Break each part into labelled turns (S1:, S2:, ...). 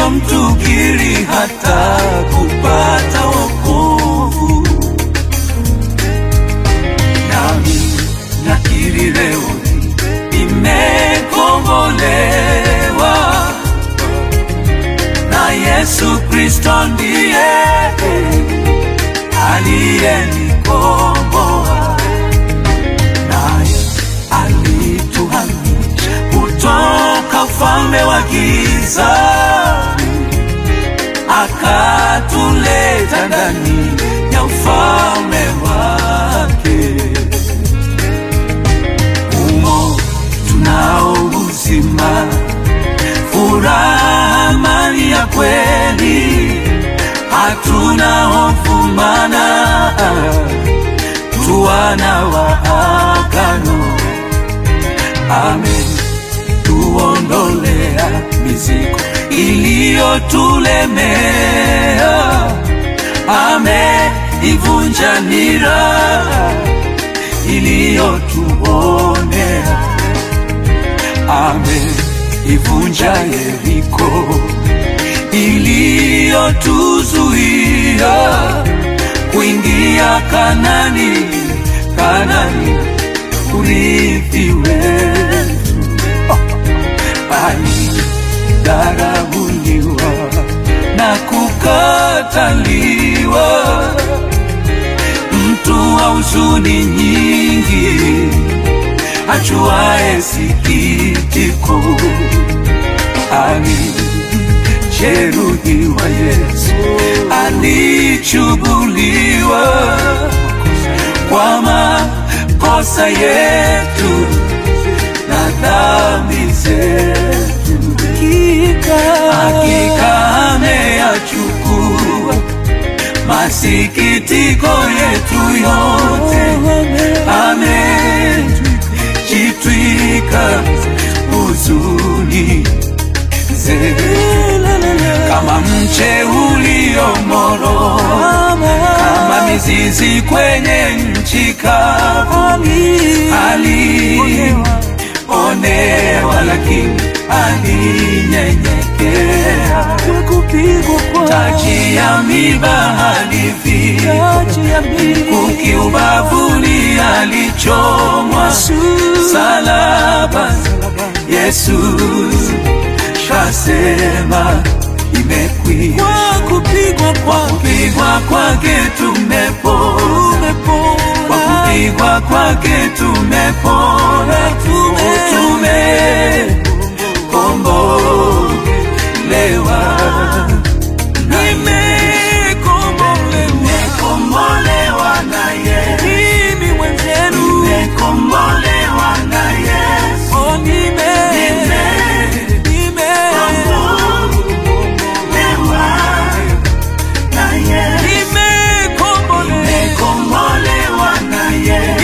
S1: mtukiri hata kupata wokovu. Nami nakiri leo nimekombolewa na Yesu Kristo ndiye aliyenikomboa, naye alituhamisha kutoka ufalme wa giza akatuleta ndani ya ufalme wake. Humo tunao uzima, furaha, amani ya kweli, hatuna hofu, maana tu wana wa agano. Amen tuondolea mizigo iliyotulemea, ameivunja nira iliyotuonea, ameivunja Yeriko iliyotuzuia kuingia Kanani, Kanani urithi wetu alidharauliwa na kukataliwa, mtu wa huzuni nyingi, ajuaye sikitiko, alijeruhiwa Yesu, alichubuliwa kwa makosa yetu na dhambi zetu, hakika ameyachukua masikitiko yetu yote, amejitwika huzuni zetu, kama mche uliomoro, kama mizizi kwenye nchi kavu, alionewa lakini alinyenyekea, taji ya miba alivika, mkuki ubavuni alichomwa, salaba Yesu kasema imekwisha,
S2: kupigwa
S1: kwa kupigwa kwake tumepona, kwa kupigwa kwake tumepona, tumekombolewa, nimekombolewa na Yesu, nimekombolewa na Yesu, nimekombolewa na Yesu, nimekombolewa na Yesu,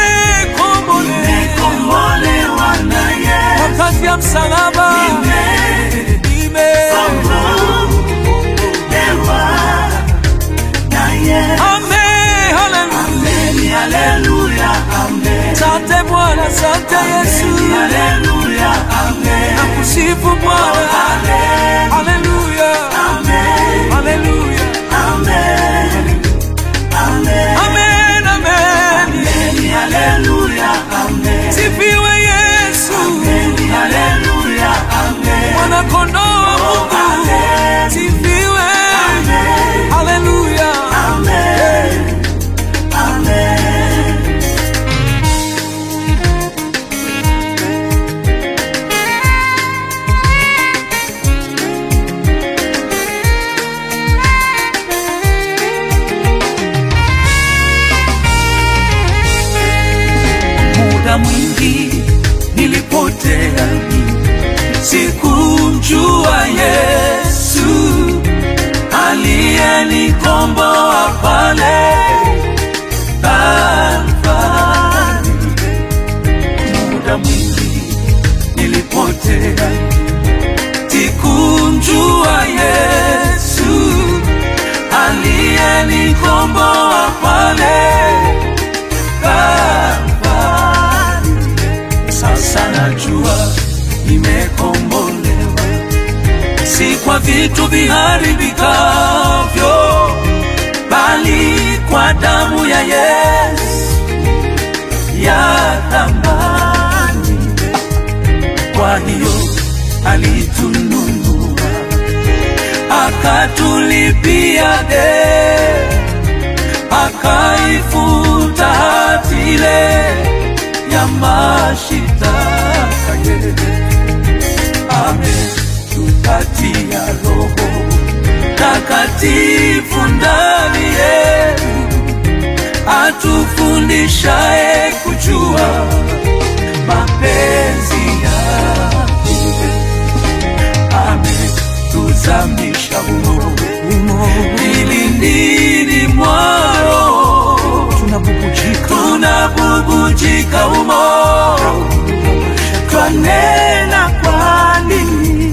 S1: nimekombolewa na Yesu,
S2: Kazi ya msalaba
S1: nimekombolewa na Yesu.
S2: Amen, haleluya.
S1: Amen, haleluya, amen.
S2: Asante Bwana, asante Yesu.
S1: Haleluya, amen.
S2: Nakusifu Bwana.
S1: Amen,
S2: Haleluya.
S1: amen,
S2: Haleluya.
S1: amen, amen.
S2: Amen, amen.
S1: Amen, haleluya, amen.
S2: Sifiwe Yesu.
S1: Amen, haleluya, amen.
S2: Mwana kondoo wa Mungu.
S1: Amen,
S2: Sifiwe.
S1: amen,
S2: Haleluya.
S1: amen, amen. muda mwingi nilipotea mimi, sikumjua Yesu aliyenikomboa pale Kalvari. Muda mwingi nilipotea, sikumjua Yesu aliyenikomboa pale Kalvari. Sasa najua nimekombolewa, si kwa vitu viharibikavyo, bali kwa damu ya Yesu ya thamani. Kwa hiyo alitununua, akatulipia deni, akaifuta hati ile ya mashitaka yetu ametupatia Roho Takatifu ndani yetu, atufundishaye kujua mapenzi yake. Ametuzamisha humo vilindini mwa Roho, tunabubujika humo, twanena kwa nini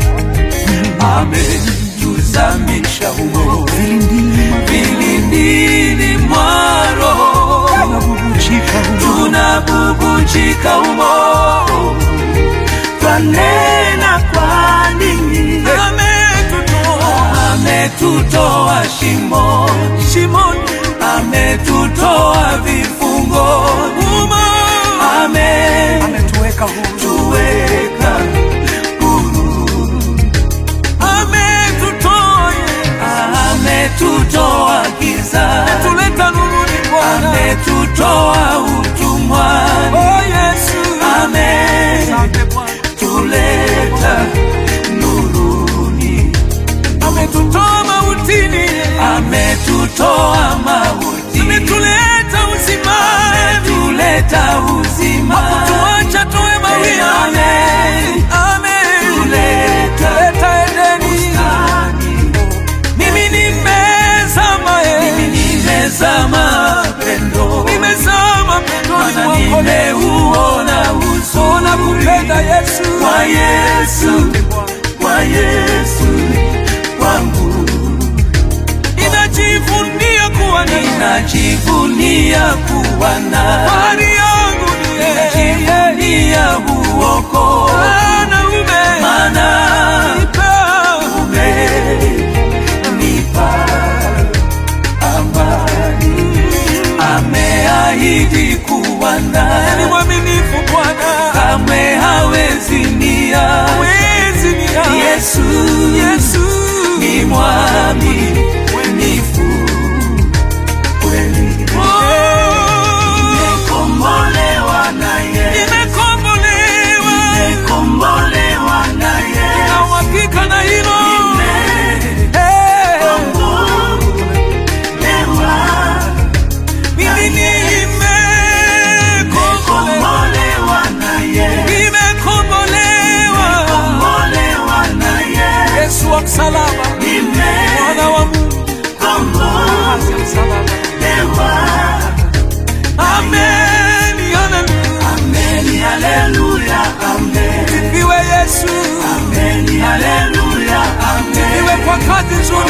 S1: ametuzamisha humo vilindini mwa Roho, tunabubujika humo, twanena kwa nini ametutoa shimo ametutoa vifungoni,
S2: ametuweka huru,
S1: ametuweka huru,
S2: ametutoa
S1: ametutoa gizani,
S2: tuleta nuruni Bwana.
S1: ametutoa utumwani,
S2: Oh Yesu, asante Bwana,
S1: ametuleta nuruni,
S2: ametutoa mautini,
S1: ametutoa mauti,
S2: ametuleta uzimani,
S1: ametuleta uzima,
S2: tuacha tuwe mawia.
S1: Amen.
S2: Amen.
S1: tuleta
S2: Leta Edeni,
S1: bustani.
S2: mimi nimezama, eh.
S1: Mimi nimezama pendo,
S2: nimezama pendoni
S1: maana
S2: mwako leo.
S1: nimeuona
S2: Ona
S1: uzuri
S2: kupenda Yesu,
S1: kwa Yesu,
S2: Asante Bwana.
S1: kwa Yesu wangu,
S2: Ninajivunia kuwa naye.
S1: ninajivunia kuwa naye,
S2: Fahari yangu ni yeye.
S1: ninajivunia uokovu,
S2: Maana ume-
S1: maana
S2: nipa
S1: umenipa amani, ameahidi kuwa
S2: ni
S1: naye
S2: mwaminifu Bwana,
S1: kamwe hawezi nia.
S2: hawezi niacha.
S1: Yesu,
S2: Yesu
S1: ni mwaminifu kweli,
S2: Oh,
S1: nimekombolewa naye,
S2: nimekombolewa
S1: nimekombolewa naye,
S2: na uhakika na hilo Eh,
S1: nimekombolewa,
S2: mimi nimekombolewa,
S1: nimekombolewa naye,
S2: nimekombolewa.
S1: kombolewa naye,
S2: Yesu wa msalaba, mwana wa Mungu,
S1: nimekombolewa.
S2: kazi ya msalaba. Amen, haleluya.
S1: Amen, haleluya, amen.
S2: Sifiwe Yesu,
S1: Amen, haleluya, amen.
S2: iwe kwa kazi nzuri